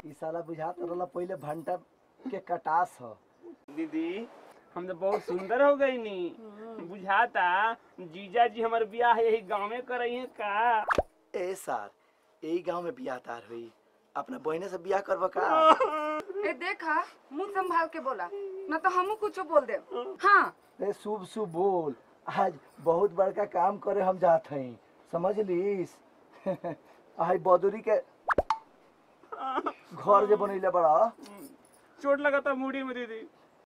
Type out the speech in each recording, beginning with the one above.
ई साला बुझात रहला पहिले भंटा के कटास ह दीदी हम तो बहुत सुंदर हो गई नी बुझाता जीजा जी हमार ब्याह यही गाँव में करई है का ए सार यही गांव में बियाह तार हुई अपना बहने से बियाह करबा का ए देखा मुंह संभाल के बोला न तो हमू कुछ बोल दे हाँ ए शुभ शुभ बोल आज बहुत बड़का काम करे हम जात हई समझ लीस आई बदुरी के घर जे बनैले बड़ा चोट लगा था मुड़ी में दीदी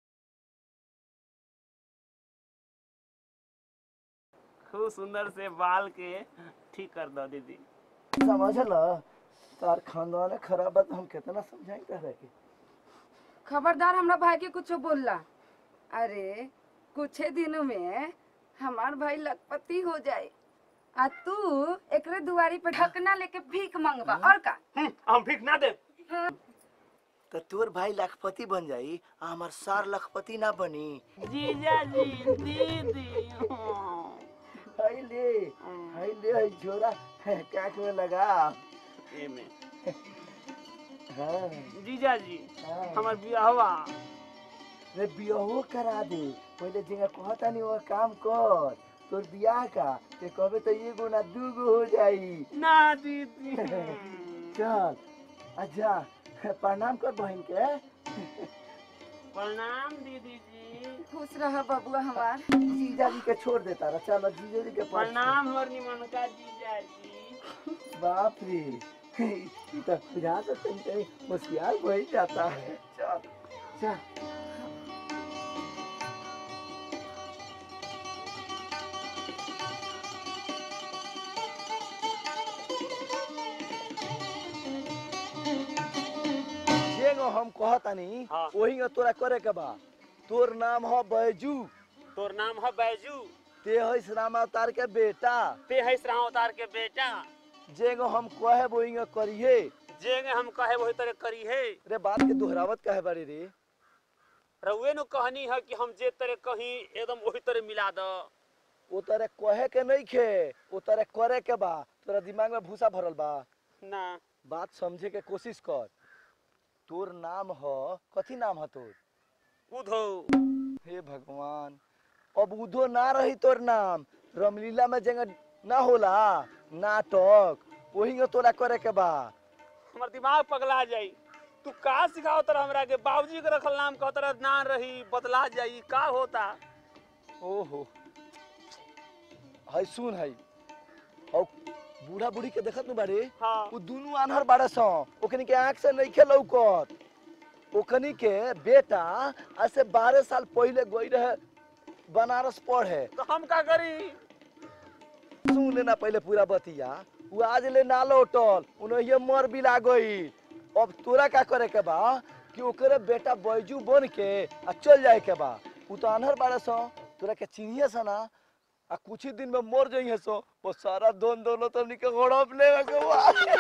खूब सुंदर से बाल के ठीक कर दो दीदी समझ ल तार खानदान खराब बात हम कितना समझाई तरह के खबरदार हमरा भाई के कुछ बोलला अरे कुछ दिनों में हमार भाई लखपति हो जाए आ तू एकरे दुआरी पे ढकना लेके भीख मांगबा और का हम भीख ना दे तो तोर भाई लाखपति बन जाई आ हमार सार लाखपति ना बनी जीजा जी दीदी हाय ले हाय ले हाय छोरा काट में लगा एमे हाँ जीजा जी हाँ। हमार ब्याहवा रे बियाहो करा दे पहले जगह कहता नहीं वो काम कर तोर बियाह का ते कहबे तो एगो ना दूगो हो जाई ना दीदी चल अच्छा प्रणाम कर बहन के प्रणाम दीदी जी खुश रह बबुआ हमार जीजा जी के छोड़ देता रहा चलो जीजा जी के पास प्रणाम हमार निमन का जीजा जी बाप रे ई तो बुझा तो कहीं कहीं होशियार बन जाता है चल चल जेगो हम कहतानी हाँ। वही तोरा करे के बा तोर नाम हो बैजू तोर नाम है बैजू ते है राम अवतार के बेटा ते है श्राव अवतार के बेटा जेगो हम कहे वही करिए जेंगे हम कहे वही तरह करी है रे बात के दोहरावत कहे बारी रे रउए नु कहनी है कि हम जे तरह कहीं एकदम वही तरह मिला दो वो तरह कहे के नहीं खे वो तरह करे के बा तोरा दिमाग में भूसा भरल बा ना बात समझे के कोशिश कर तोर नाम ह कथी नाम ह तोर उधो हे भगवान अब उधो ना रही तोर नाम रामलीला में जगह ना होला नाटक वही तोरा करे के बा हमार दिमाग पगला जाई तू का सिखाओ तरह हमरा के बाबूजी के रखल नाम कह तरह ना रही बदला जाई का होता ओहो है सुन है औ बूढ़ा बूढ़ी के देखत नु बारे हाँ उ दुनु आन्हर बाड़े सं ओकनी के आंख से नइखे लौकत ओकनी के बेटा आज से बारह साल पहले गई रहे बनारस पढ़े तो हम का करी सुन लेना पहले पूरा बतिया उ आज ले ना लौटल उन्हें मर भी ला गई अब तोरा का करे के बा कि ओकरे बेटा बैजू बन के आ चल जाए के बा उ तो आन्हर बाड़े सं तोरा के चिन्हिए सा ना आ कुछ ही दिन में मर जाइए सो वो सारा दोन दौलत हमनी के हड़प ले के बा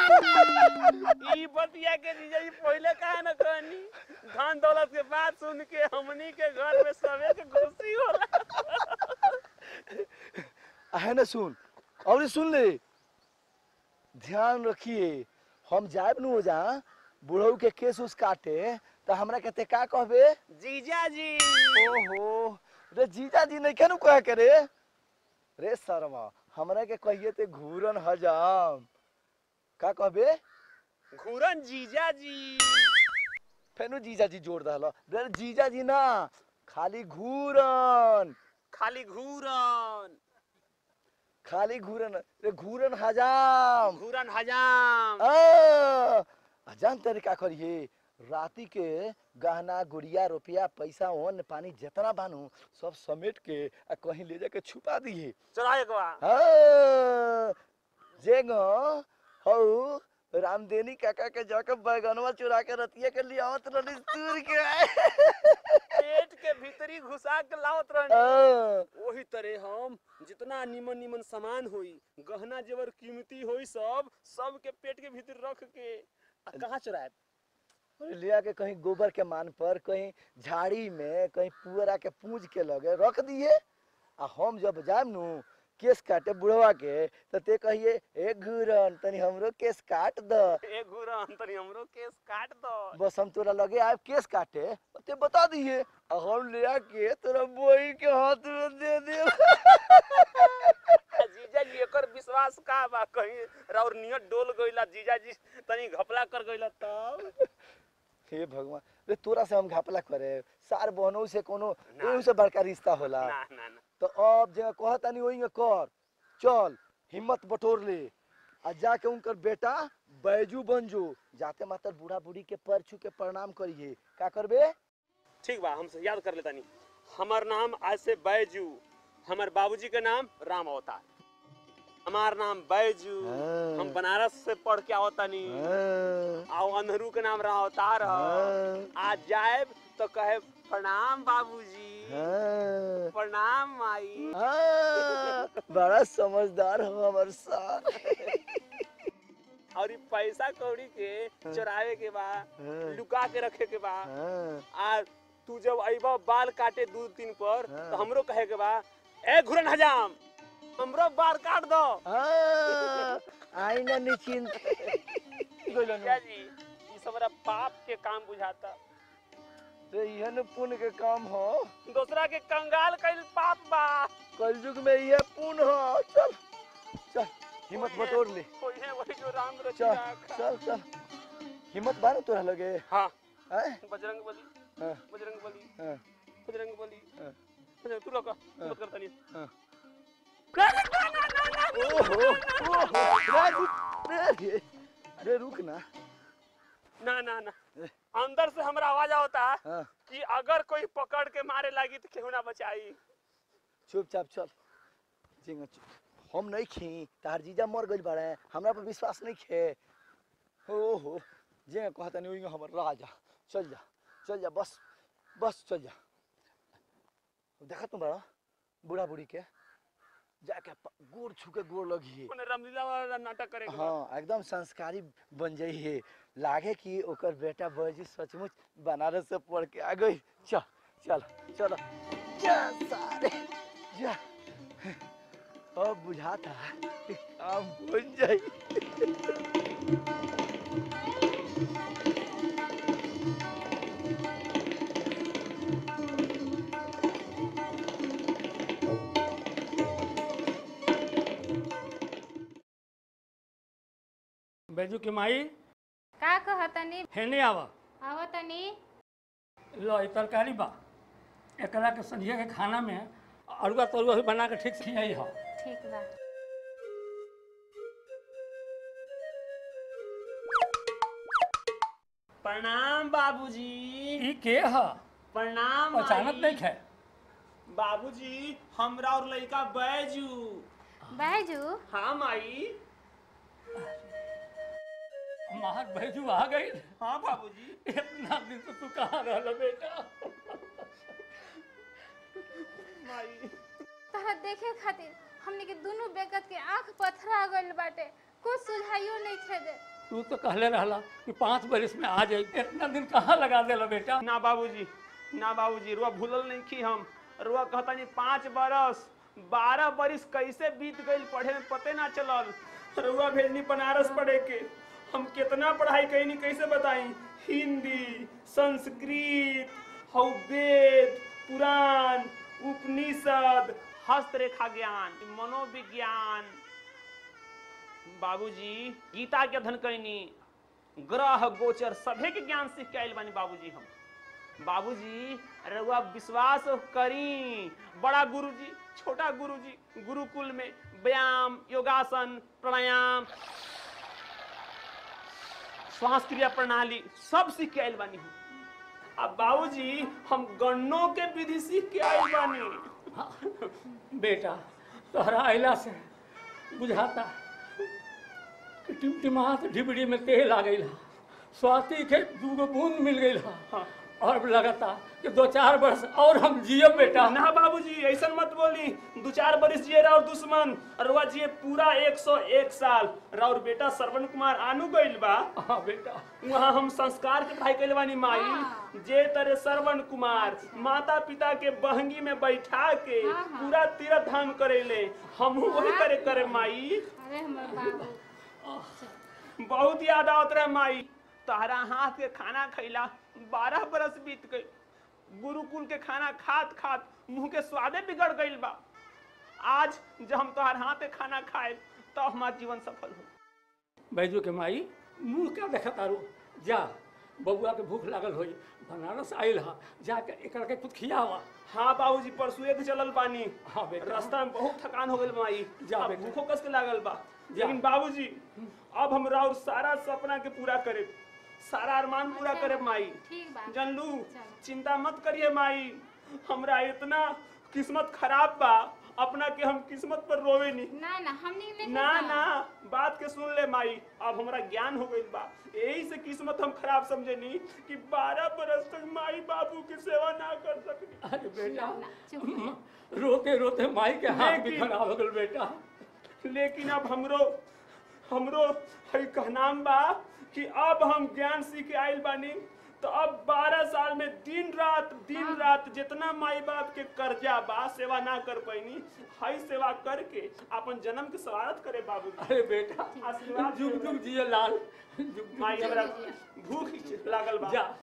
ई बतिया के जीजा जी पहले कहा न कहनी धन दौलत के बात सुन के हमनी के घर में सबे के खुशी होला है ना सुन और सुन ले ध्यान रखिए हम जाए नु जा बुढ़ऊ के केस उस काटे तो हमरा कहते का कहबे जीजा जी ओहो रे जीजा जी नहीं केनु कहे करे रे शर्मा हमरा के कहिए ते घूरन हजाम का कहबे घूरन जीजा जी फेनु जीजा जी जोड़ दहलो रे जीजा जी ना खाली घूरन खाली घूरन खाली घूरन रे घूरन हजाम घूरन हजाम आ, आ जान तेरे का करिए राती के गहना गुड़िया रुपया पैसा अन्न पानी जितना बानू सब समेट के आ कहीं ले जाके छुपा दिए चला एक बार हाँ, जेगो हऊ रामदेनी काका के जाके बैगनवा चुरा के रतिया के लिए आवत रहली दूर के पेट के भीतरी घुसा के लावत रहनी हाँ, वही तरह हम जितना निमन निमन सामान होई गहना जेवर कीमती होई सब सब के पेट के भीतर रख के आ कहाँ चुराए अरे ले आके कहीं गोबर के मान पर कहीं झाड़ी में कहीं पुअरा के पूंज के लगे रख दिए आ हम जब जाएम नु केस काटे बुढ़वा के तो ते कहिए ए घुरन तनी हमरो केस काट द ए गुरन तनी हमरो केस काट दो बस हम तोरा लगे आए केस काटे और ते बता दिए आ हम ले आके तोरा बोई के हाथ में दे दे जीजा जी एकर विश्वास का बा कहीं राउर नियत डोल गइला जीजा जी तनी घपला कर गइला तब हे भगवान रे तोरा से हम घापला करे सार बहनों से कोनो ना। एहू से बड़का रिश्ता होला ना ना ना तो अब जगह कहतानी वही कर चल हिम्मत बटोर ले आ जाके उनकर बेटा बैजू बन जो जाते मातर बूढ़ा बूढ़ी के पर छू के प्रणाम करिए का करबे ठीक बा हमसे याद कर लेता नहीं हमार नाम आज से बैजू हमार बाबूजी के नाम राम अवतार हमार नाम बैजू हाँ। हम बनारस से पढ़ के आवता नहीं हाँ, आओ अंधरू के नाम राम अवतार ह हाँ, आज जाए तो कहे प्रणाम बाबूजी हाँ, प्रणाम माई हाँ, बड़ा समझदार हो हमार सार और ई पैसा कौड़ी के चोरावे के बा हाँ, लुका के रखे के बा हाँ, आ तू जब अइबा बाल काटे दू दिन पर हाँ। तो हमरो कहे के बा ए घुरन हजाम हमरो बाल काट दो हाँ, आई ना निश्चिंत गइलन। क्या जी ई सब हमारा पाप के काम बुझाता तो यह न पुण्य के काम हो दूसरा के कंगाल कइल पाप बा कलयुग में यह पुण्य हो चल चल हिम्मत बटोर ले कोई है वही जो राम चल रचिया चल चल हिम्मत बार तोरा लगे हाँ हैं बजरंग बली हाँ, बजरंग बली हाँ, बजरंग बली हाँ। बजरंग तू लोग मत करता नहीं हाँ। ओहो ओहो रे रुक रे रे रुक ना ना ना ना अंदर से हमरा आवाज आवता हाँ कि अगर कोई पकड़ के मारे लगी तो केहू ना बचाई चुपचाप चल जिंगा चुप हम नहीं खी तार जीजा मर गइल बाड़े हमरा पर विश्वास नहीं खे ओहो जे कहता नहीं ओइंगा हमर राजा चल जा चल जा बस बस चल जा देखा तुम बड़ा बूढ़ा बूढ़ी के जाके प- गोड़ छू के गोड़ लगी उन्हें रामलीला वाला नाटक करेगा हाँ एकदम संस्कारी बन जाई है लागे कि ओकर बेटा बजी सचमुच बनारस से पढ़ के आ गई चल चल चल जा सारे जा अब बुझाता कि काम बन जाई बैजू के माई का कहतनी हेने आवा आवतनी लो ई तरकारी बा एकरा के संझिया के खाना में अरुआ तरुआ भी बना के ठीक से खियाई हो ठीक बा प्रणाम बाबूजी ई के ह प्रणाम पहचानत माई। नहीं है बाबूजी हमरा और लड़का बैजू बैजू हाँ माई हमार बैजू आ गई हाँ बाबूजी इतना दिन से तू कहाँ रहल बेटा माई तहरा देखे खातिर हमने के दोनों बेकत के आंख पथरा गइल बाटे कुछ सुझाइयो नहीं थे दे तू तो कहले रहला कि पाँच बरिस में आ जाई इतना दिन कहाँ लगा देला बेटा ना बाबूजी ना बाबूजी रुआ भूलल नहीं की हम रुआ कहता नहीं पाँच बरस बारह बरिस कैसे बीत गई पढ़े में पते ना चलल रुआ भेजनी बनारस पढ़े के हम कितना पढ़ाई कैनी कैसे बताई हिंदी संस्कृत हौ वेद पुराण उपनिषद हस्तरेखा ज्ञान मनोविज्ञान बाबूजी गीता के अध्ययन कैनी ग्रह गोचर सभे के ज्ञान सीख के आयल बानी बाबूजी हम बाबूजी रउआ विश्वास करी बड़ा गुरुजी छोटा गुरुजी गुरुकुल में व्यायाम योगासन प्राणायाम श्वास क्रिया प्रणाली सब सीख के आयल बानी हम अब बाबूजी हम गन्नों के विधि सीख के आयल बानी बेटा तोहरा अइला से बुझाता कि टिमटिमात ढिबड़ी में तेल आ गई स्वाति के दूगो बूंद मिल गई हाँ, और लगता कि दो चार वर्ष और हम जियो बेटा ना बाबूजी ऐसा मत बोली दो चार बरिस जिए रहा और दुश्मन अरुआ जिए पूरा 101 साल राउर बेटा श्रवण कुमार आनू गइल बा हाँ बेटा वहाँ हम संस्कार के पढ़ाई कैले बानी माई जे तरह श्रवण कुमार माता पिता के बहंगी में बैठा के पूरा तीर्थ धाम करेले हम वही करे करे माई अरे हमर बाबू बहुत याद आवत रहे माई तहरा हाथ के खाना खैला बारह बरस बीत गई गुरुकुल के खाना खात खात मुंह के स्वादे बिगड़ गईल बा आज जब हम तोहर हाथ के खाना खाए तो हमार जीवन सफल हो बैजू के माई मुंह क्या देखा तारू जा बबुआ के भूख लागल होई बनारस आइल हा जाके एकरा के कुछ खियावा हाँ बाबूजी परसुए के चलल बानी हाँ बेटा रास्ता में बहुत थकान हो गइल माई जा अब बेटा। भूखो कस के लागल बा जा। लेकिन बाबूजी अब हम राउर सारा सपना के पूरा करे सारा अरमान पूरा करे माई ठीक बा जानलू चलो। चिंता मत करिए माई हमरा इतना किस्मत खराब बा अपना के हम किस्मत पर रोवे नहीं ना ना हमनी नहीं ना ना बात के सुन ले माई अब हमरा ज्ञान हो गइल बा यही से किस्मत हम खराब समझे नहीं कि बारह बरस तक माई बाबू की सेवा ना कर सकनी अरे बेटा ना, चुप म- रोते रोते माई के हाथ भी लेकिन- खराब हो गल बेटा लेकिन अब हमरो हमरो है कहनाम बा कि अब हम ज्ञान सीख के आइल बानी तो अब 12 साल में दिन रात दिन रात जितना माई बाप के कर्जा बा सेवा ना कर पैनी हई सेवा करके अपन जन्म के स्वागत करे बाबू अरे बेटा आशीर्वाद जुग जुग जिए लाल जुग जुग माई जिए। हमरा भूख लागल बा जा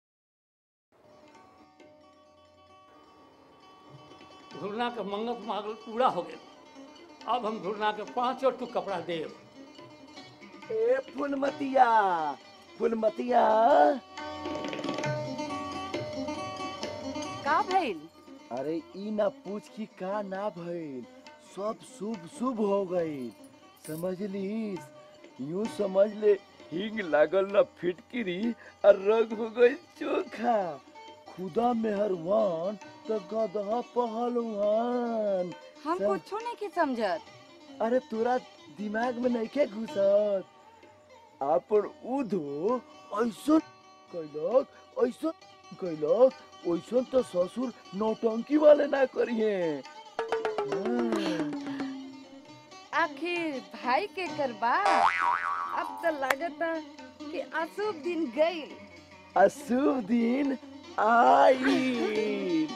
धुरना के मंगत मांगल पूरा हो गया अब हम धुरना के पांचों टुक कपड़ा देव ए फुलमतिया फुलमतिया का भइल अरे ई ना पूछ की का ना भइल सब शुभ शुभ हो गई समझ लीस यूं समझ ले हिंग लागल ना फिटकिरी और रंग हो गई चोखा खुदा मेहरबान तो गदहा पहलवान हम सब- कुछो नहीं के समझत अरे तोरा दिमाग में नहीं के घुसत आपन उधो ऐसन कैलक ऐसन कैलक ऐसन तो ससुर नौटंकी वाले ना करिए हाँ। आखिर भाई के करबा अब तो लगता कि अशुभ दिन गईल अशुभ दिन आई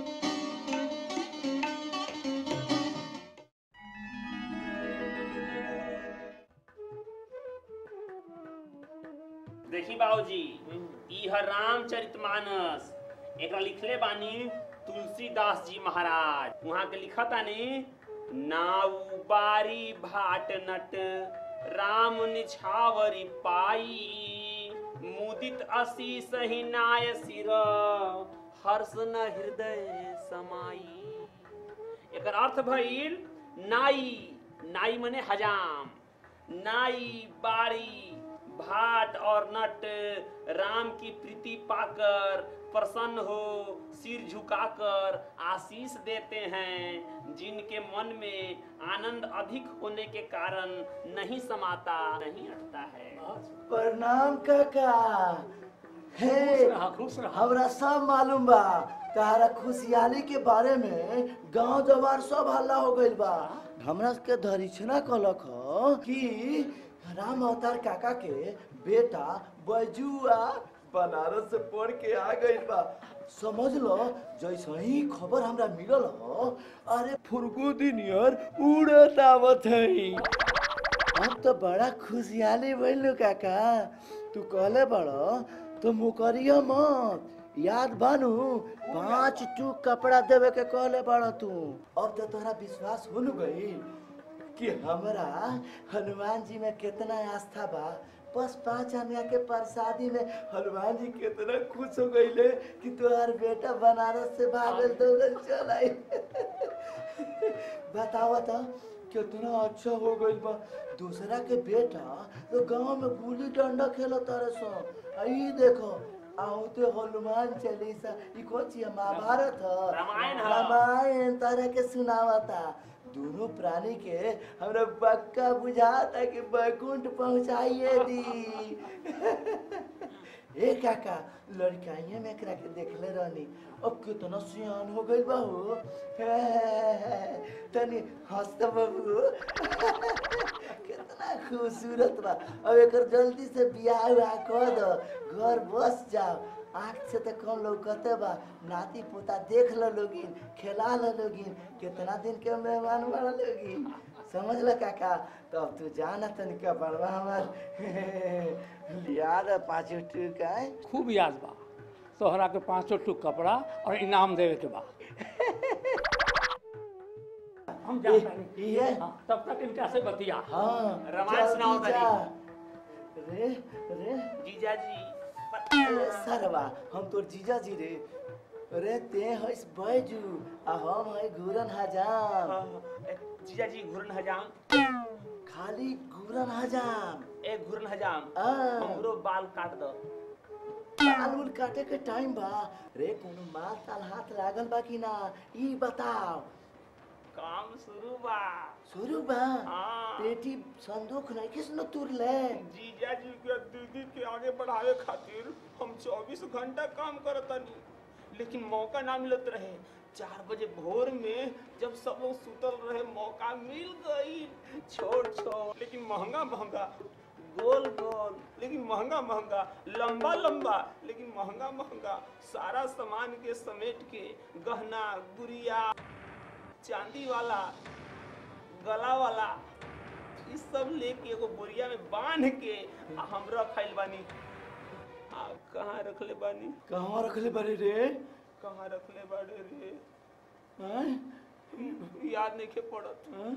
देखी बाबूजी ई है रामचरितमानस एकरा लिखले बानी तुलसीदास जी महाराज वहाँ के लिखतानी नाउ बारी भाट नट राम निछावरी पाई मुदित असी सही नाय सिर हर्ष न हृदय समाई एकर अर्थ भइल नाई नाई मने हजाम नाई बारी भाट और नट राम की प्रीति पाकर प्रसन्न हो सिर झुकाकर आशीष देते हैं जिनके मन में आनंद अधिक होने के कारण नहीं समाता नहीं अटता है प्रणाम काका हे खुश रहा खुश रहा हमरा सब मालूम बा तारा खुशहाली के बारे में गांव जवार सब हल्ला हो गइल बा हमरा के धरिछना कहलक ह कि राम अवतार काका के बेटा बजुआ बनारस से पढ़ के आ गइल बा समझ लो जैसे ही खबर हमरा मिलल ह अरे फुरगुदी नियर उड़त आवत है अब तो बड़ा खुशहाली भइल काका तू कहले बड़ तो मुकरिया मत याद बानू पांच टूक कपड़ा देवे के कहले बड़ तू अब तो तोहरा विश्वास हो गई कि हमरा हनुमान जी में कितना आस्था बा बस पाँच आदमी के प्रसादी में हनुमान जी कितना खुश हो गईले कि तोहार बेटा बनारस से भागल दौड़ल चल आई बतावा तो कितना अच्छा हो गइल बा दूसरा के बेटा तो गांव में गुल्ली डंडा खेलत तारे सो आई देखो आउते हनुमान चालीसा ई कौन ची महाभारत ह रामायण ह। रामायण तारे के सुनावता दोनों प्राणी के हमरा पक्का बुझाता कि बैकुंठ पहुंचाइए दी ए काका लड़काइए में एकरा के देखले रहनी अब कितना सियान हो गइल बा हो तनी हंस बाबू कितना खूबसूरत बा अब एकर जल्दी से बियाह उयाह कर दो घर बस जाओ आँख से तो कौन लौकते बा नाती पोता देख ल लोगिन खेला ल लोगिन कितना दिन के मेहमान बड़ा लोगिन समझ ल काका तो अब तू जाना तनिका बड़वा हमार लिया दे पाँच टूक आए खूब याद बा तोहरा के पाँचो टुक कपड़ा और इनाम देवे के बा हम जा ये- ये? तब तक इनका से बतिया हाँ रामायण जल्दी सुनाओ तनी। जा। रे रे जीजा जी ए, सरवा हम तोर जीजा जी रे रे ते हइस बैजू आ हम है घूरन हजाम जीजा जी घुरन हजाम खाली घूरन हजाम ए घुरन हजाम आ। हमरो बाल काट दो बाल उल काटे के टाइम बा रे कोनो माल ताल हाथ लागल बा कि ना ई बताओ काम शुरू बा शुरू बा हाँ। पेटी संदूक नहीं किस न तुर ले जीजा जी के दीदी के आगे बढ़ावे खातिर हम 24 घंटा काम करतनी लेकिन मौका ना मिलत रहे चार बजे भोर में जब सब लोग सुतल रहे मौका मिल गई छोट छोट लेकिन महंगा महंगा गोल गोल लेकिन महंगा महंगा लंबा लंबा लेकिन महंगा महंगा सारा सामान के समेट के गहना गुड़िया चांदी वाला गला वाला ई सब लेके एगो बोरिया में बांध के आ हम रखल बानी आ कहाँ रखले बानी कहाँ रखले बड़े रे कहाँ रखले बाड़े रे हैं? याद नहीं के पड़त हैं?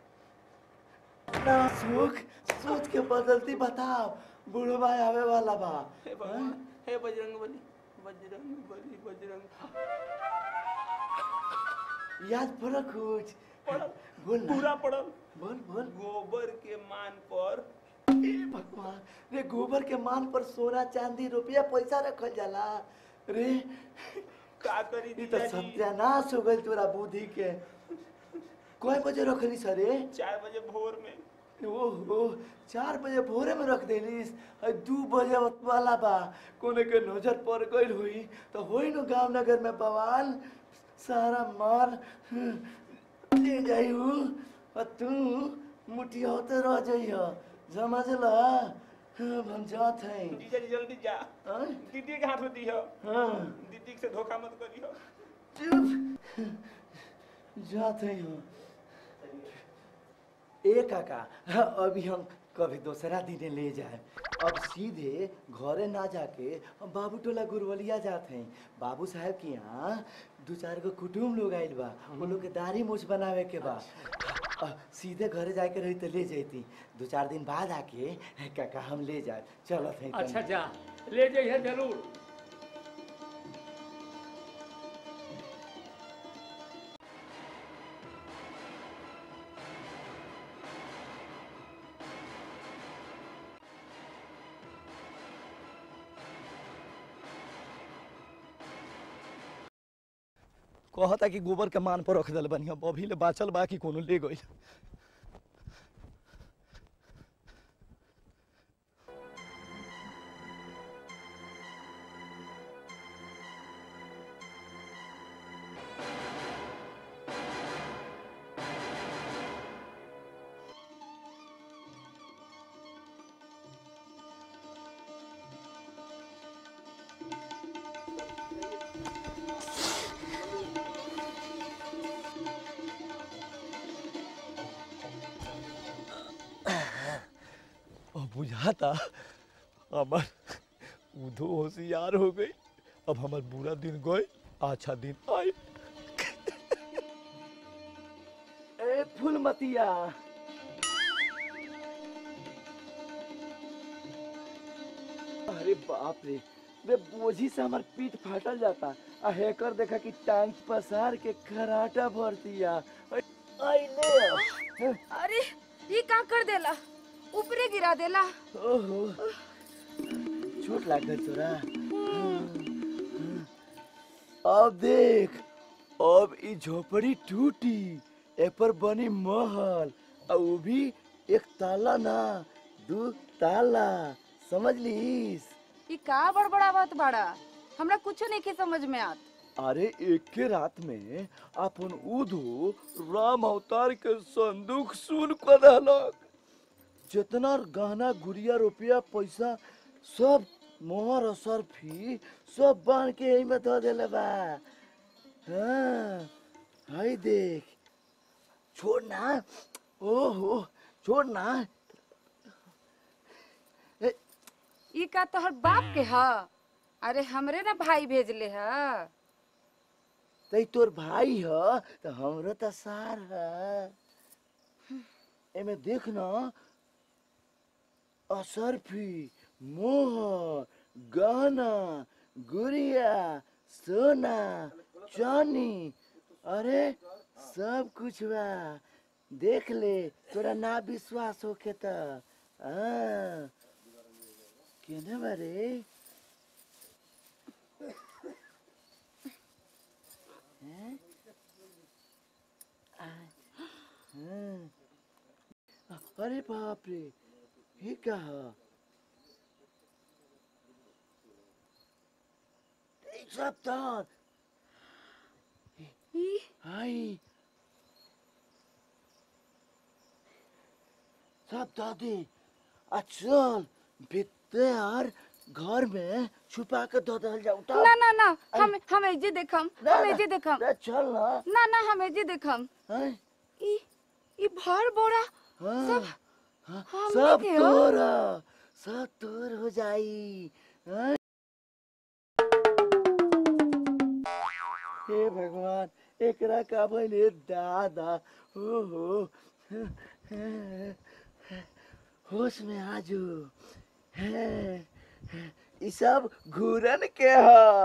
ना सुख सोच के बदलती बताओ बुढ़वा आवे वाला बा हे भगवान हे बजरंग बली बजरंग बली बजरंग याद पड़ा कुछ पड़ल बोल ना पूरा पड़ल बोल बोल गोबर के मान पर ए भगवान रे गोबर के मान पर सोना चांदी रुपया पैसा रखल जाला रे का करी ई तो जीजा जी सत्यानाश हो गइल तोरा बुद्धि के कय बजे रखली सरे चार बजे भोर में ओहो चार बजे भोरे में रख देलिस आ दू बजे वाला बा कोने के नजर पड़ गइल हुई तो होई न गांव नगर में बवाल सारा माल ले जाई हूँ और तू मुठिया होते रह जाइयो समझ ला हम जात हैं जीजा जी जल्दी जा हाँ? दीदी के हाथ में दियो हाँ दीदी से धोखा मत करियो चुप जाते हैं ए काका अभी हम कभी दूसरा दिन ले जाए अब सीधे घरे ना जाके हम बाबू टोला गुरवलिया जाते हैं बाबू साहब के यहाँ दू चार गो कुटुम लोग आइल बा वो लोग के दाढ़ी मूछ बनावे के बा अ, सीधे घरे जाके रही तो ले जैती दू चार दिन बाद आके काका हम ले जाए चलत हैं अच्छा जा ले जाइए जरूर कहता कि गोबर के मान पर रख दिल बनी अब अभी ले बाचल बा कि कोनो ले गइल अब बुझाता हमार उधो होशियार हो गई अब हमार बुरा दिन गए अच्छा दिन आए ए फूलमतिया अरे बाप रे बे बोझी से हमार पीठ फाटल जाता आ हैकर देखा कि टांग पसार के खराटा भर दिया आई ले अरे ये का कर देला ऊपरे गिरा देला ओहो चोट लाग गई तोरा अब देख अब ई झोपड़ी टूटी ए पर बनी महल आ उ भी एक ताला ना दू ताला समझ लीस ई का बड़बड़ावत बाड़ा हमरा कुछ नहीं के समझ में आत अरे एक के रात में अपन उधो राम अवतार के संदूक सुन कर दहलक जितना गहना गुड़िया रुपया पैसा सब मोहर और सरफी सब बांध के यही में धो देले बा हाँ हाय देख छोड़ ना ओहो छोड़ ना ए, ई का तोहर बाप के ह अरे हमरे ना भाई भेजले ह तई तोर भाई ह तो हमरो तो सार ह एमे देख ना असरफी मोहर गहना गुड़िया सोना चानी अरे सब कुछ बा देख ले तोरा ना विश्वास होके त हाँ केने बारे हैं? आ, हाँ। अरे बाप रे ये क्या है एक सप्ताह ई हाय सब दादी अचल बिते यार घर में छुपा के दो दल जाओ उठा ना ना ना हम हम एजे देखम ना, हम ना, एजे देखम ना, चल ना ना ना हम एजे देखम हैं? ई ई भर बोरा हाँ, सब हाँ, हमनी सब के हो। तोरा सब तोर हो जाई हैं? हे भगवान एकरा का बने दादा हो हो होश में आजू हैं, ई सब घूरन के ह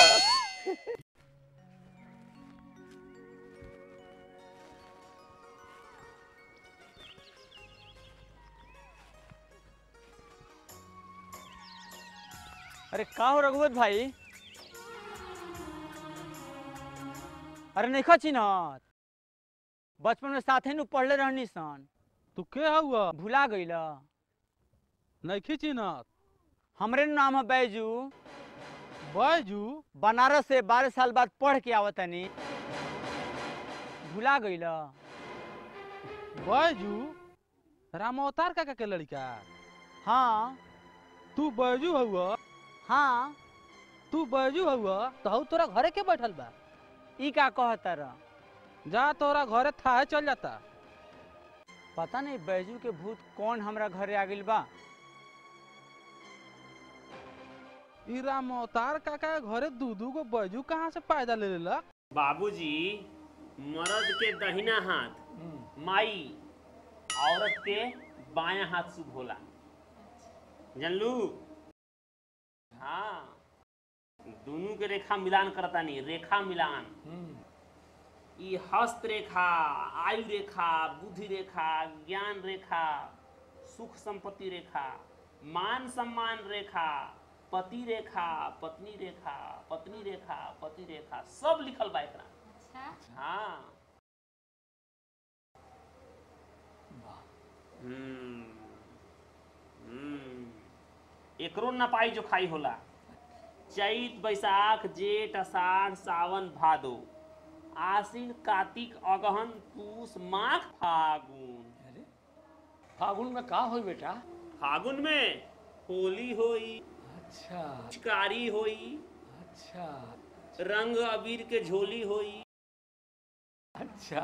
अरे का हो रघुवत भाई अरे नहीं चिन्हत बचपन में साथे नु पढ़ले रहनी सन तू के हुआ भुला गईल नइखे चिन्हत हमरे नु नाम है बैजू बैजू बनारस से बारह साल बाद पढ़ के आवतनी भुला गईल बैजू राम अवतार काका के लड़का हाँ तू बैजू हुआ हाँ तू बैजू हुआ तो हऊ तोरा घरे के बैठल बा ई का कहता रह जा तोरा घरे थाहे चल जाता पता नहीं बैजू के भूत कौन हमरा घरे आ गइल बा ई राम अवतार काका के घरे दू दू गो बैजू कहाँ से पैदा ले लेला बाबूजी मर्द के दहिना हाथ माई औरत के बायां हाथ शुभ होला जानलू हाँ दोनों के रेखा मिलान करता नहीं रेखा मिलान ई हस्त रेखा आयु रेखा बुद्धि रेखा ज्ञान रेखा सुख संपत्ति रेखा मान सम्मान रेखा पति रेखा पत्नी रेखा पत्नी रेखा पति रेखा सब लिखल बा एकरा अच्छा हाँ हम्म हम्म एकरो न पाई जो खाई होला चैत बैसाख जेठ अषाढ़ सावन भादो आश्विन कार्तिक अगहन पूस माघ फागुन फागुन में का होई बेटा फागुन में होली होई अच्छा पिचकारी होई अच्छा रंग अबीर के झोली होई अच्छा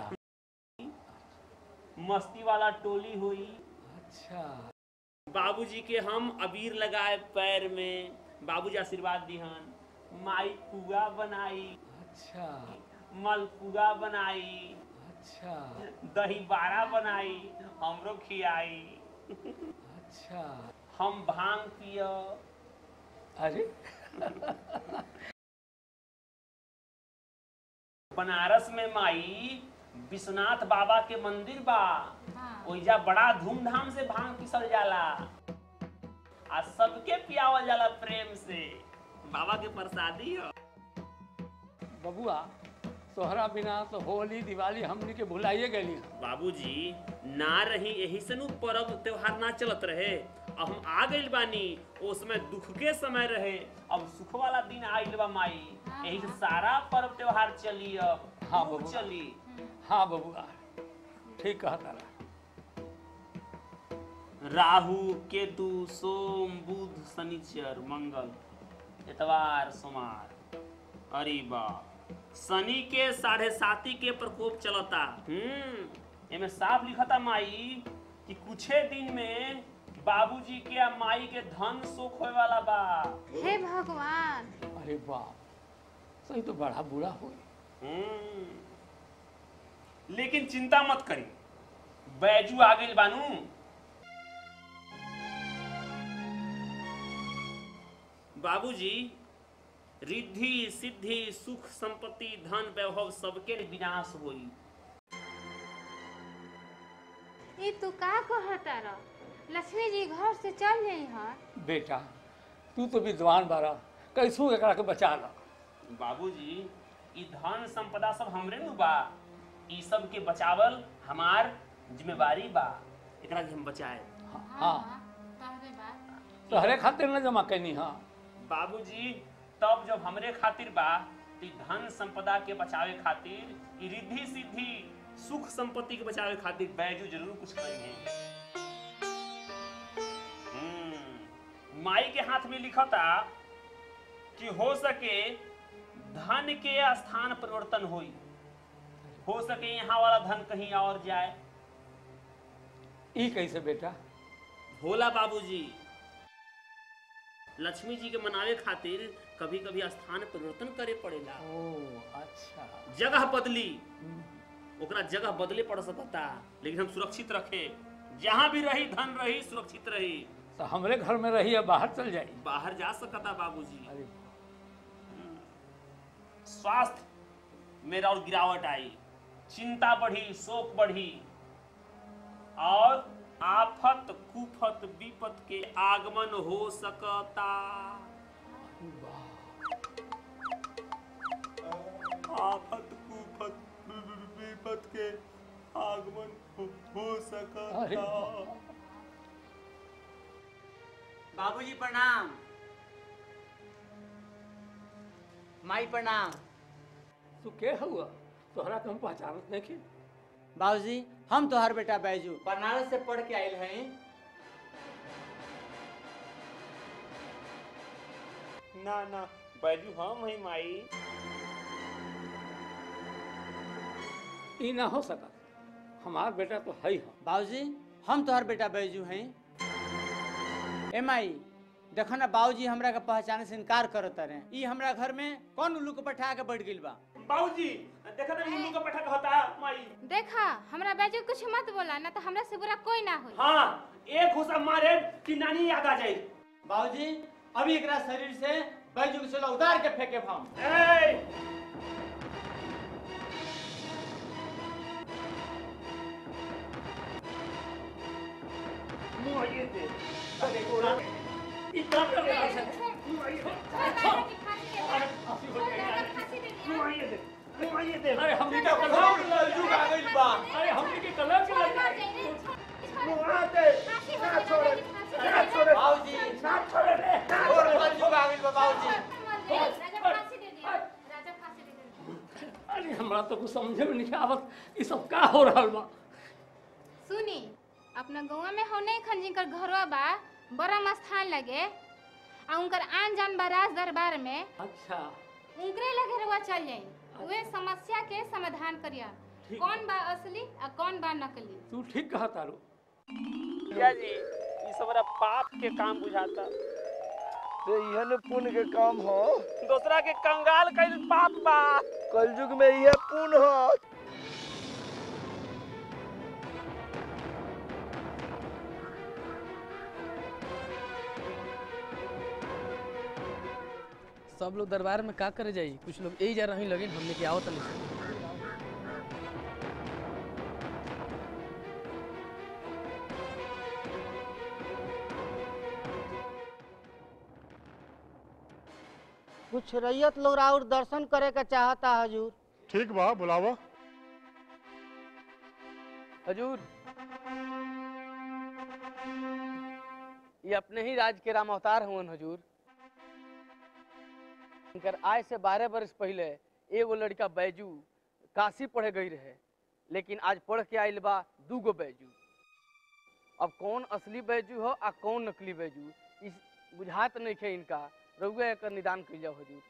मस्ती वाला टोली होई अच्छा बाबूजी के हम अबीर लगाए पैर में बाबूजी आशीर्वाद दिहन माई पुआ बनाई अच्छा मलपुआ बनाई अच्छा दही बाड़ा बनाई हमरो खियाई अच्छा हम भांग पिय अरे बनारस में माई विश्वनाथ बाबा के मंदिर बा हाँ ओइजा बड़ा धूमधाम से भांग पिसल जाला आ सबके पियावल जाला प्रेम से बाबा के प्रसादी ह बबुआ तोहरा बिना तो होली दिवाली हमनी के भुलाइए गली बाबूजी ना रही यही से नु पर्व त्योहार ना चलत रहे अब हम आ गइल बानी ओ समय दुख के समय रहे अब सुख वाला दिन आइल बा माई यही से सारा पर्व त्योहार चली अब हाँ, खूब बबुआ। चली हाँ बबुआ ठीक कहा तारा राहु केतु सोम बुध शनिचर मंगल इतवार सोमवार अरे बा शनि के साढ़े साती के प्रकोप चलता हम्म एमे साफ लिखता माई कि कुछे दिन में बाबूजी के आ माई के धन सुख होए वाला बा हे भगवान अरे बाप सही तो बड़ा बुरा हुई हम्म लेकिन चिंता मत करी बैजू आ गइल बानू बाबूजी रिद्धि सिद्धि सुख संपत्ति धन वैभव सबके विनाश होई ये तू का कहता रह लक्ष्मी जी घर से चल जाई हन बेटा तू तो विद्वान बारा कैसू एकरा के बचा ला बाबूजी ई धन संपदा सब हमरे नु बा ई सब के बचावल हमार जिम्मेवारी बा एकरा के हम बचाए हाँ तोहरे खातिर न जमा कैनी हाँ बाबूजी तब जब हमरे खातिर बा तो ई धन संपदा के बचावे खातिर ई रिद्धि सिद्धि सुख संपत्ति के बचावे खातिर बैजू जरूर कुछ करेंगे हम्म, माई के हाथ में लिखता कि हो सके धन के स्थान परिवर्तन होई हो सके यहाँ वाला धन कहीं और जाए ई कैसे बेटा भोला बाबूजी लक्ष्मी जी के मनावे खातिर कभी कभी स्थान परिवर्तन करे पड़ेला ओ अच्छा जगह बदली ओकरा जगह बदले पड़ सकता लेकिन हम सुरक्षित रखे जहाँ भी रही धन रही सुरक्षित रही तो हमरे घर में रही है बाहर चल जाई बाहर जा सकता बाबूजी अरे स्वास्थ्य मेरा और गिरावट आई चिंता बढ़ी शोक बढ़ी और आफत कुफत विपत के आगमन हो सकता आफत कुफत विपत के आगमन हो, हो अरे सकता वाह। बाबूजी प्रणाम माई प्रणाम तू के हुआ तोहरा के हम पहचानत नहीं की बाबूजी हम तोहर बेटा बैजू बनारस से पढ़ के आयल हैं ना ना बैजू हम ही माई ई ना हो सका हमार बेटा तो है ही हम बाबूजी हम तोहर बेटा बैजू हैं ए माई देखो ना बाबूजी हमरा के पहचाने से इनकार करत रहे ई हमरा घर में कौन उल्लू को बैठा के बैठ गेल बा बाबूजी देखा ना उल्लू का पठा कहता माई देखा हमरा बाजू कुछ मत बोला ना तो हमरा से बुरा कोई ना होई हाँ एक घुसा मारे कि नानी याद आ जाए बाबूजी अभी एकरा शरीर से बैजू के चलो उतार के फेंके हम ए! मुआये दे। अरे गोरा। इतना कर रहा है। मुआये दे। मुआये दे। अरे हमनी के कलम अरे हमनी के कलम के लग जाए मुआ दे। ना छोड़े। ना छोड़े। बाबूजी ना छोड़े रे। ना छोड़े। बाबूजी अरे हमरा तो कुछ समझे में नहीं आवत ई सब का हो रहल बा सुनी अपना गौवा में हो नहीं खन जिनकर घरवा बा बरम स्थान लगे आ उनकर आन जान बा राज दरबार में अच्छा उनकरे लगे रहुआ चल जाई वे समस्या के समाधान करिया ठीक। कौन बा असली आ कौन बा नकली तू ठीक कहा तारू भैया जी ये सब बड़ा पाप के काम बुझाता तो यह पुण्य के काम हो दूसरा के कंगाल कईल पाप बा कलयुग में यह पुण्य हो सब लोग दरबार में का करे जाई कुछ लोग यही जा रही लगे हमने के आवत नहीं कुछ रैयत लोग और दर्शन करे का चाहता हजूर ठीक बा बुलावा हजूर ये अपने ही राज के राम अवतार हुवन हजूर इनकर आय से बारह बरस पहले एगो लड़का बैजू काशी पढ़े गई रहे लेकिन आज पढ़ के आइल बा दूगो बैजू अब कौन असली बैजू हो आ कौन नकली बैजू इस बुझात नहीं खे इनका रउआ एकर निदान कइल जाओ हजूर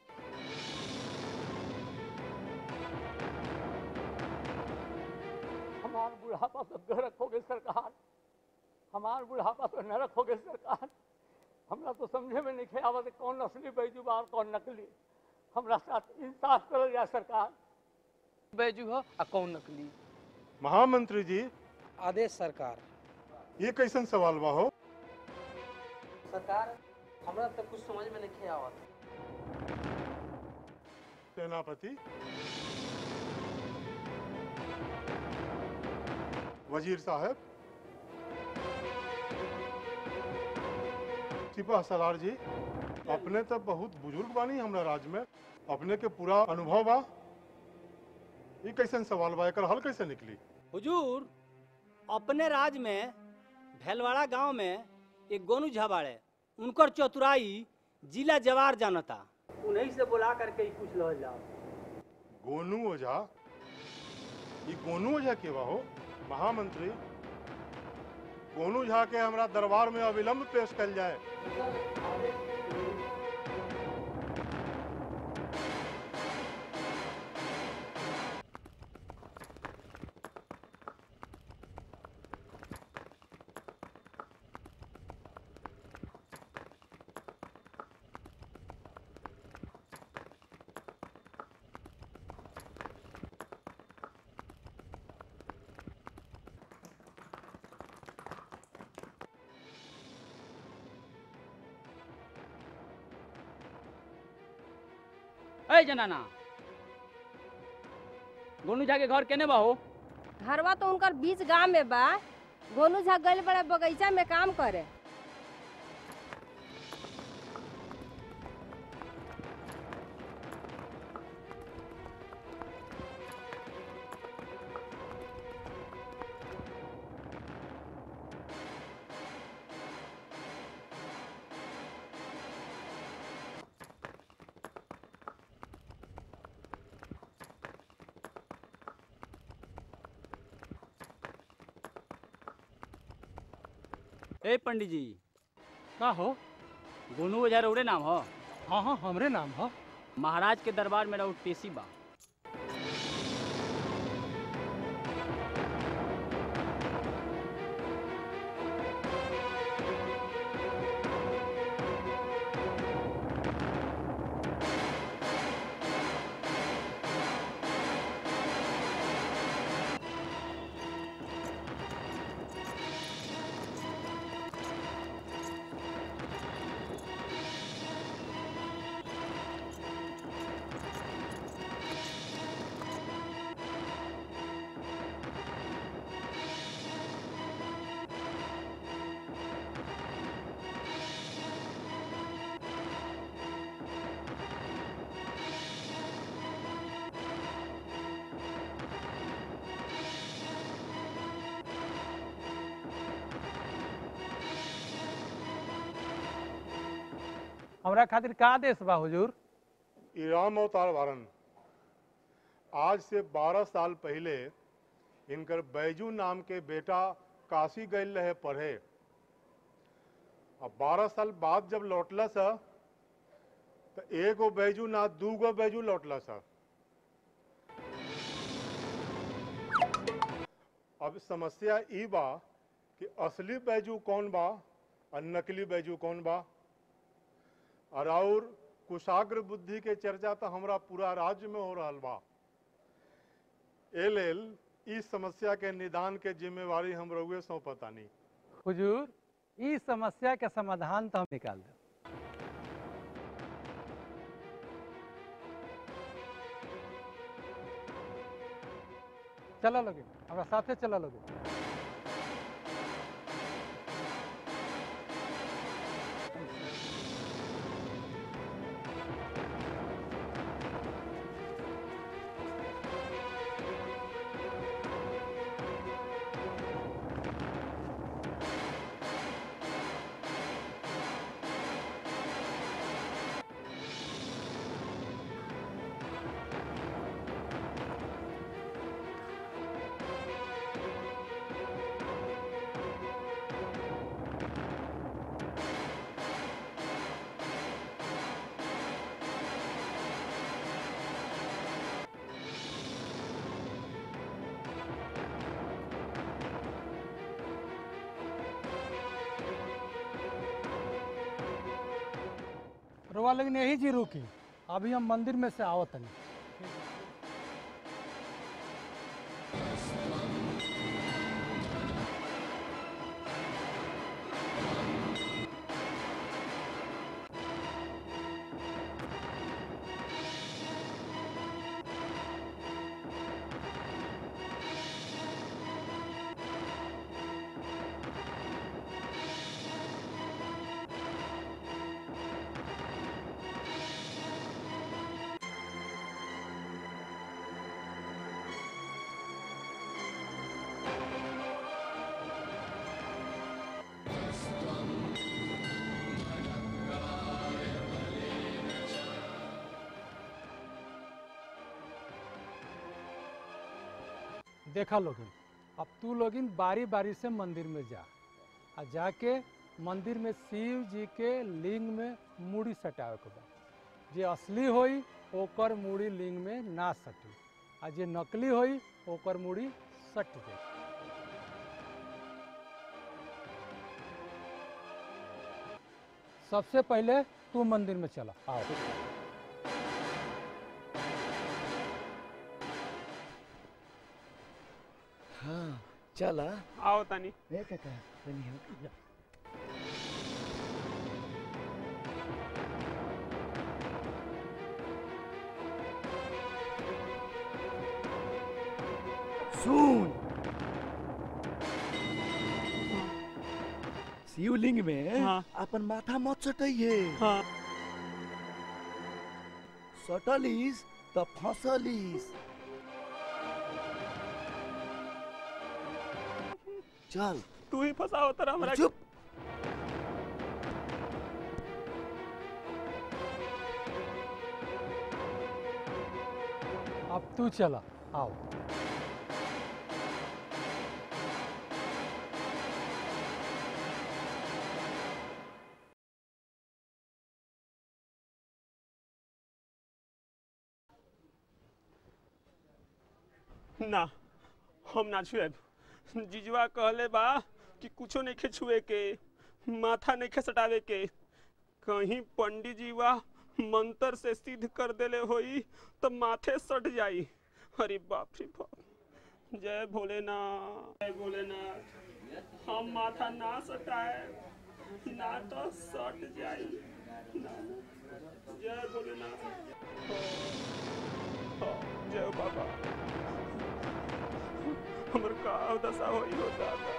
हमार बुढ़ापा तो नरक हो गए सरकार हमार बुढ़ापा तो नरक हो गए सरकार हमरा तो समझे में नहीं आवत कौन असली बैजू बा और कौन नकली हमरा साथ इंसाफ करल जाए सरकार बैजू हो आ कौन नकली महामंत्री जी आदेश सरकार ये कैसन सवाल बा हो सरकार हमरा तो कुछ समझ में नहीं आवत सेनापति वजीर साहब सिपा सलार जी अपने तो बहुत बुजुर्ग बानी हमरा राज्य में अपने के पूरा अनुभव बा ये कैसन सवाल बा एकर हल कैसे निकली हुजूर अपने राज में भैलवाड़ा गांव में एक गोनू झा बाड़े उनकर चतुराई जिला जवार जानता उन्हीं से बुला करके ही पूछ लो जाओ गोनू ओझा ये गोनू ओझा के बा हो महामंत्री गोनू झा के हमरा दरबार में अविलंब पेश कल जाए ए जनाना गोनू झा के घर केने बा हो घरवा तो उनकर बीच गांव में बा गोनू झा गइल बड़े बगीचा में काम करे ए पंडित जी का हो गोनू ओझा रउरे नाम हो हाँ हाँ हमरे नाम हो महाराज के दरबार में रउर पेशी बा हमरा खातिर का आदेश बा हुजूर ई राम अवतार वारन आज से 12 साल पहले इनकर बैजू नाम के बेटा काशी गए रहे पढ़े अब 12 साल बाद जब लौटला सा तो एगो बैजू ना दूगो बैजू लौटला सा अब समस्या ई बा कि असली बैजू कौन बा और नकली बैजू कौन बा और और कुशाग्र बुद्धि के चर्चा तो हमरा पूरा राज्य में हो रहा बा ए लेल इस समस्या के निदान के जिम्मेवारी हम रउए सौंपतानी हुजूर ई समस्या के समाधान तो हम निकाल देब चला लोगे हमरा साथे चला लोगे रोवा लेकिन यही जी रुकी अभी हम मंदिर में से आवत तनी देखा लोगिन अब तू लोगिन बारी बारी से मंदिर में जा आ जाके मंदिर में शिव जी के लिंग में मूड़ी सटावे के बा जे असली होई ओकर मूड़ी लिंग में ना सटी आ जे नकली होई ओकर मूड़ी सट जाई सबसे पहले तू मंदिर में चला आओ हाँ चला आओ तनी ए काका तनी हो सुन शिवलिंग में हाँ। अपन माथा मत सटइहे हाँ सटलिस त फसलिस चल तू ही फसाओ तरा हमरा चुप अब तू चला आओ ना हम ना छुएब जीजुआ कहले बा कि कुछो नहीं छुए के माथा नहीं सटावे के कहीं पंडित जीवा मंत्र से सिद्ध कर देले होई तो माथे सट जाई अरे बाप रे बाप जय भोलेनाथ जय भोलेनाथ हम माथा ना सटाए ना तो सट जाई ना जय भोलेनाथ हाँ, जय बाबा हमर का दशा होई हो दादा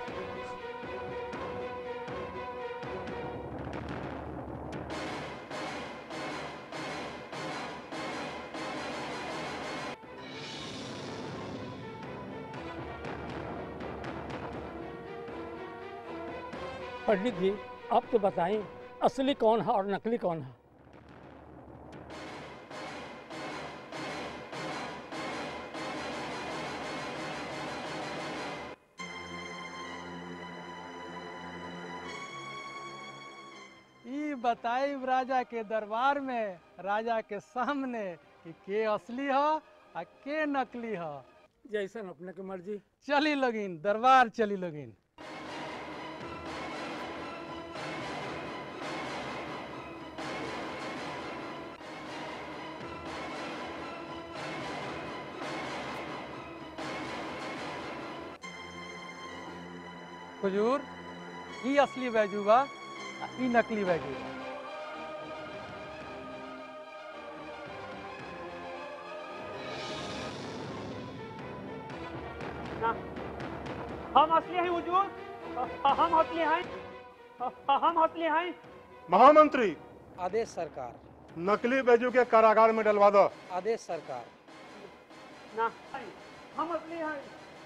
पंडित जी आप तो बताएं असली कौन है और नकली कौन है ई बताई राजा के दरबार में राजा के सामने कि के असली ह आ के नकली ह जैसन अपने की मर्जी चली लगिन दरबार चली लगिन हुजूर ई असली बैजू बा आ ई नकली बैजू बा ना हम असली हैं हुजूर अ- हम असली हैं अ- हम असली हैं महामंत्री आदेश सरकार नकली बैजू के कारागार में डलवा दो आदेश सरकार ना हम असली हैं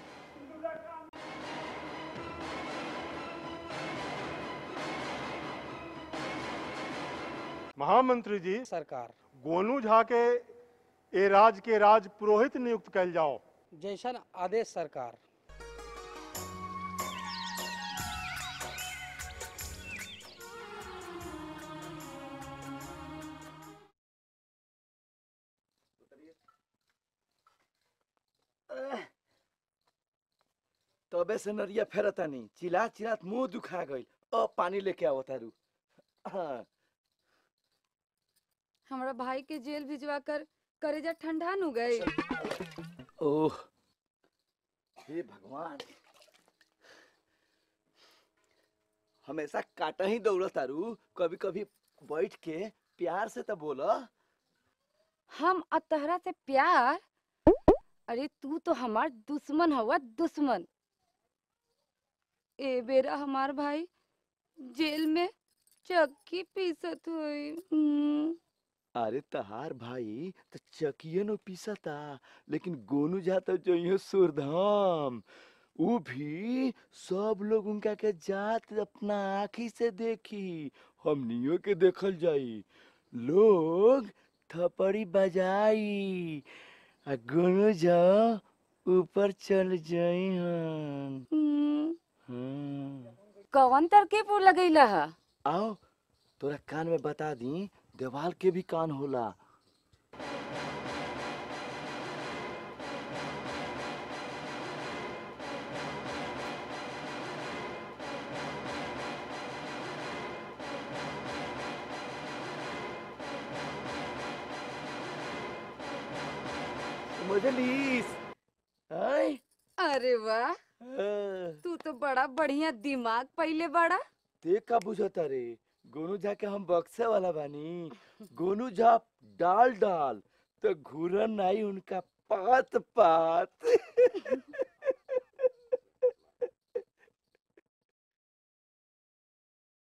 महामंत्री जी सरकार गोनू झा के ए राज के राज पुरोहित नियुक्त कैल जाओ जैसन आदेश सरकार तबे से नरिया फेरतानी चिल्ला चिल्लात मुंह दुखा गइल अब पानी लेके आओ तारू हाँ हमरा भाई के जेल भिजवा कर करेजा ठंडा नु गए ओह हे भगवान हमेशा काटा ही दौड़त तारू कभी कभी बैठ के प्यार से तो बोला हम अतहरा से प्यार अरे तू तो हमार दुश्मन हवा दुश्मन ए बेरा हमार भाई जेल में चक्की पीसत हुई हम्म, अरे तहार भाई तो चकिए न पीसता लेकिन गोनू जाता जो सुरधाम ऊ भी सब लोग उनका के जात अपना आँखी से देखी हमनियों के देखल जाई लोग थपड़ी बजाई आ गोनू जा ऊपर चल जाई हन हम्म, हाँ। कौन तरकीब लगैला हा आओ तोरा कान में बता दी देवाल के भी कान होला समझलिस आय अरे वाह हाँ। तू तो बड़ा बढ़िया दिमाग पहले बड़ा ते का बुझता रे गोनू झा के हम बक्से वाला बानी गोनू झा डाल डाल तो घूरन नहीं उनका पात पात